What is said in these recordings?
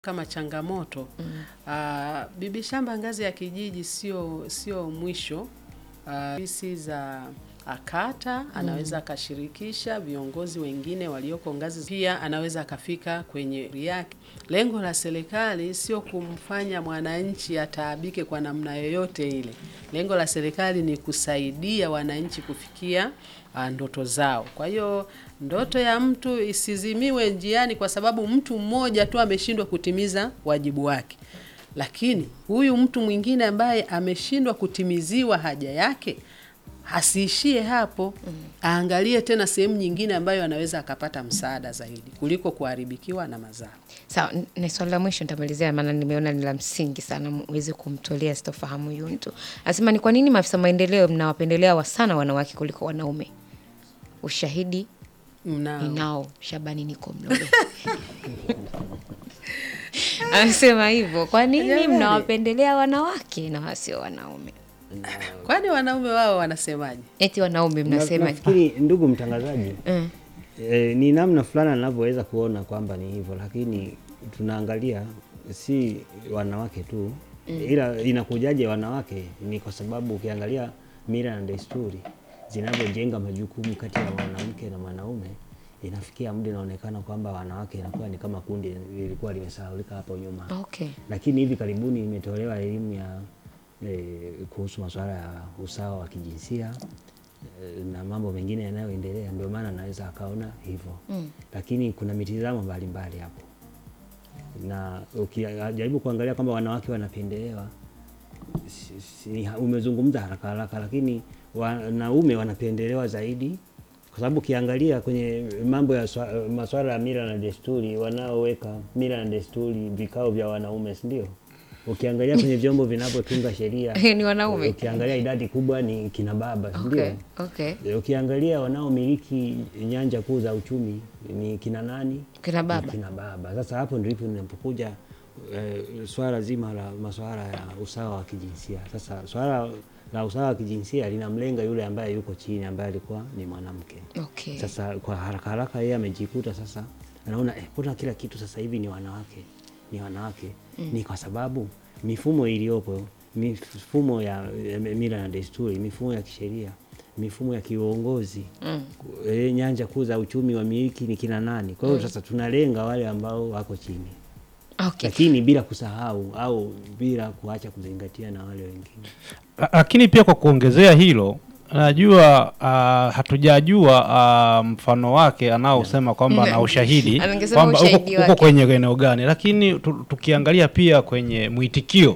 kama changamoto ah, bibi shamba ngazi ya kijiji sio sio mwisho. Ah, Ofisi za akata anaweza akashirikisha viongozi wengine walioko ngazi, pia anaweza akafika kwenye yake. Lengo la serikali sio kumfanya mwananchi ataabike kwa namna yoyote ile. Lengo la serikali ni kusaidia wananchi kufikia ah, ndoto zao. Kwa hiyo ndoto ya mtu isizimiwe njiani kwa sababu mtu mmoja tu ameshindwa kutimiza wajibu wake. Lakini huyu mtu mwingine ambaye ameshindwa kutimiziwa haja yake asiishie hapo, aangalie tena sehemu nyingine ambayo anaweza akapata msaada zaidi kuliko kuharibikiwa na mazao. Sawa, n- ni swali la mwisho nitamalizia, maana nimeona ni la msingi sana uweze kumtolea sitofahamu huyu mtu. Anasema ni kwa nini maafisa maendeleo mnawapendelea wa sana wanawake kuliko wanaume? Ushahidi Mna ninao, Shabani niko Mlobe. Anasema hivyo, kwa nini Jamani. mnawapendelea wanawake na wasio wanaume? kwani wanaume wao wanasemaje? Eti wanaume Na- mnasema nafikiri ndugu mtangazaji Mm. e, ni namna fulani anavyoweza kuona kwamba ni hivyo, lakini tunaangalia si wanawake tu ila inakujaje wanawake, ni kwa sababu ukiangalia mila na desturi zinavyojenga majukumu kati ya mwanamke na mwanaume, inafikia muda inaonekana kwamba wanawake inakuwa ni kama kundi lilikuwa limesahaulika hapo nyuma Okay. lakini hivi karibuni imetolewa elimu ya e, kuhusu masuala ya usawa wa kijinsia e, na mambo mengine yanayoendelea, ndio maana naweza akaona hivyo Mm. lakini kuna mitizamo mbalimbali hapo, na ukijaribu kuangalia kwamba wanawake wanapendelewa, si- si- umezungumza haraka haraka, lakini wanaume wanapendelewa zaidi kwa sababu ukiangalia kwenye mambo ya swa- masuala ya mila na desturi, wanaoweka mila na desturi vikao vya wanaume, si ndio? Ukiangalia kwenye vyombo vinavyotunga sheria Ni wanaume. ukiangalia idadi kubwa ni kina baba, si ndio? Okay. Okay. E, Ukiangalia wanaomiliki nyanja kuu za uchumi ni kina nani? Kina Ni baba. Kina baba. Sasa hapo ndipo linapokuja e, swala zima la masuala ya usawa wa kijinsia. Sasa swala la usawa wa kijinsia linamlenga yule ambaye yuko chini, ambaye alikuwa ni mwanamke. Okay. Sasa kwa haraka haraka yeye amejikuta sasa anaona eh, mbona kila kitu sasa hivi ni wanawake, ni wanawake. Ni kwa sababu mifumo iliyopo, mifumo ya ya mila na desturi, mifumo ya kisheria, mifumo ya kiuongozi Mm. e, nyanja kuu za uchumi wa miliki ni kina nani? Kwa hiyo sasa tunalenga wale ambao wako chini, Okay. lakini bila kusahau au bila kuacha kuzingatia na wale wengine. La- lakini pia kwa kuongezea hilo najua uh, hatujajua uh, mfano wake anaosema kwamba ana ushahidi Angesema kwamba ushahidi uko, uko wake. kwenye eneo gani, lakini tu, tukiangalia pia kwenye mwitikio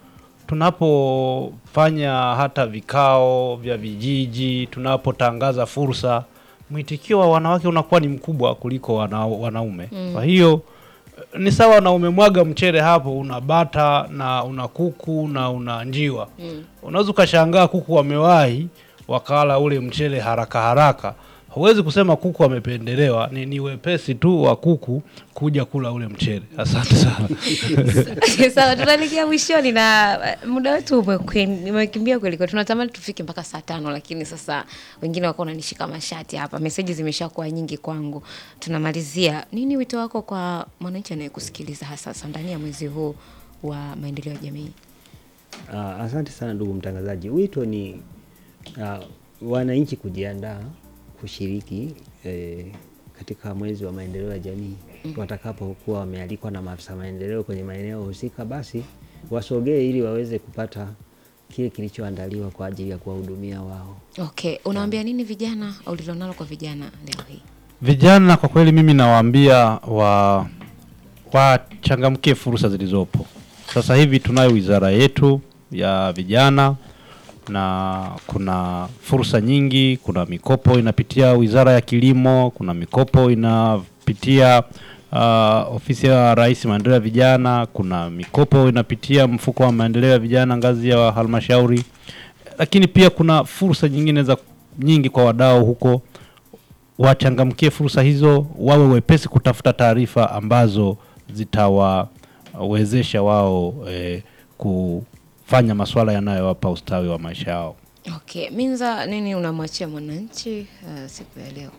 tunapofanya hata vikao vya vijiji, tunapotangaza fursa, mwitikio wa wanawake unakuwa ni mkubwa kuliko wana, wanaume. Kwa hiyo eh, ni sawa na umemwaga mchele hapo, una bata na una kuku na una njiwa unaweza ukashangaa kuku wamewahi wakala ule mchele haraka haraka. Huwezi kusema kuku wamependelewa, ni, ni wepesi tu wa kuku kuja kula ule mchele. Asante sana. Sawa, tunaelekea mwishoni na uh, muda wetu umekwe- umekimbia kweli kweli. Tunatamani tufike mpaka saa tano, lakini sasa wengine wako wananishika mashati hapa, meseji zimeshakuwa nyingi kwangu. Tunamalizia, nini wito wako kwa mwananchi anayekusikiliza hasa sasa ndani ya mwezi huu wa maendeleo ya jamii? Ah, asante sana ndugu mtangazaji. Wito ni ah, wananchi kujiandaa kushiriki eh, katika mwezi wa maendeleo ya jamii watakapokuwa wamealikwa na maafisa maendeleo kwenye maeneo husika, basi wasogee ili waweze kupata kile kilichoandaliwa kwa ajili ya kuwahudumia wao. Okay, unawaambia nini vijana ulilonalo kwa vijana leo hii? Vijana kwa kweli, mimi nawaambia wa wachangamkie fursa zilizopo. Sasa hivi tunayo wizara yetu ya vijana na kuna fursa nyingi. Kuna mikopo inapitia wizara ya kilimo, kuna mikopo inapitia uh, ofisi ya Rais maendeleo ya vijana, kuna mikopo inapitia mfuko wa maendeleo ya vijana ngazi ya halmashauri, lakini pia kuna fursa nyingine za nyingi kwa wadau huko wachangamkie fursa hizo, wawe wepesi kutafuta taarifa ambazo zitawawezesha wao eh, kufanya masuala yanayowapa ustawi wa maisha yao. Okay, Minza, nini unamwachia mwananchi uh, siku ya leo?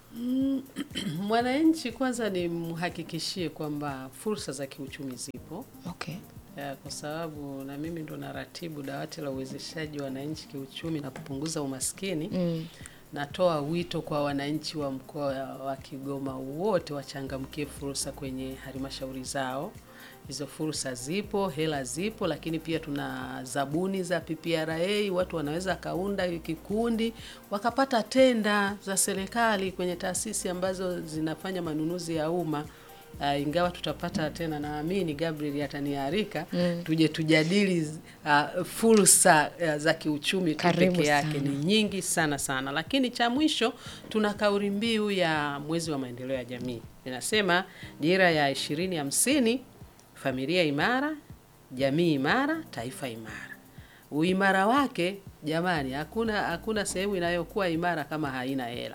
Mwananchi kwanza ni mhakikishie kwamba fursa za kiuchumi zipo Okay. ya, kwa sababu na mimi ndo naratibu dawati la uwezeshaji wa wananchi kiuchumi na kupunguza umaskini. Mm. Natoa wito kwa wananchi wa mkoa wa Kigoma wote wachangamkie fursa kwenye halmashauri zao. Hizo fursa zipo, hela zipo, lakini pia tuna zabuni za PPRA. Watu wanaweza kaunda kikundi wakapata tenda za serikali kwenye taasisi ambazo zinafanya manunuzi ya umma. Uh, ingawa tutapata tena, naamini Gabriel ataniarika Mm. tuje tujadili uh, fursa uh, za kiuchumi tu Karibu peke yake sana. ni nyingi sana sana, lakini cha mwisho tuna kauli mbiu ya mwezi wa maendeleo ya jamii inasema dira ya ishirini hamsini, familia imara, jamii imara, taifa imara. Uimara wake jamani, hakuna hakuna sehemu inayokuwa imara kama haina hela.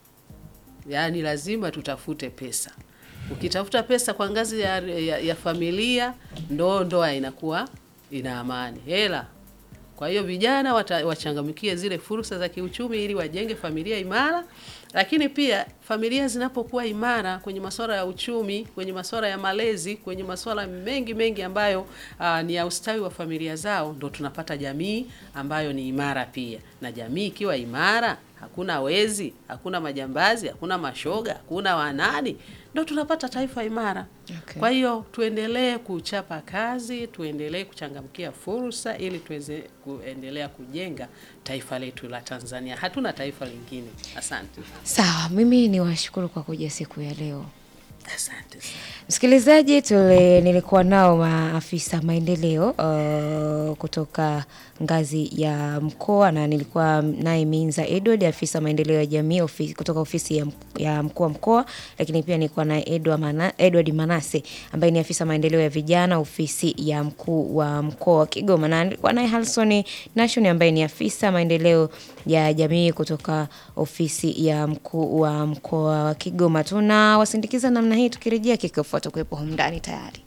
Yaani lazima tutafute pesa. Ukitafuta pesa kwa ngazi ya, ya, ya familia, ndo ndoa inakuwa ina amani. Hela kwa hiyo vijana wata- wachangamkie zile fursa za kiuchumi ili wajenge familia imara, lakini pia familia zinapokuwa imara kwenye masuala ya uchumi, kwenye masuala ya malezi, kwenye masuala mengi mengi ambayo aa, ni ya ustawi wa familia zao, ndo tunapata jamii ambayo ni imara pia. Na jamii ikiwa imara, hakuna wezi, hakuna majambazi, hakuna mashoga, hakuna wanani, ndo tunapata taifa imara. Okay. Kwa hiyo tuendelee kuchapa kazi, tuendelee kuchangamkia fursa ili tuweze kuendelea kujenga taifa letu la Tanzania. Hatuna taifa lingine. Asante, Sawa, mimi ni washukuru kwa kuja siku ya leo. asante sana. Msikilizaji, tule nilikuwa nao maafisa maendeleo uh, kutoka ngazi ya mkoa na nilikuwa naye Minza Edward, afisa maendeleo ya jamii ofisi, kutoka ofisi ya, mk- ya mkuu wa mkoa, lakini pia nilikuwa naye Edward, Mana, Edward Manase ambaye ni afisa maendeleo ya vijana ofisi ya mkuu wa mkoa wa Kigoma, na nilikuwa naye Halson Nation ambaye ni afisa maendeleo ya jamii kutoka ofisi ya mkuu wa mkoa wa Kigoma. Tunawasindikiza namna hii, tukirejea kikofuata kuwepo humu ndani tayari.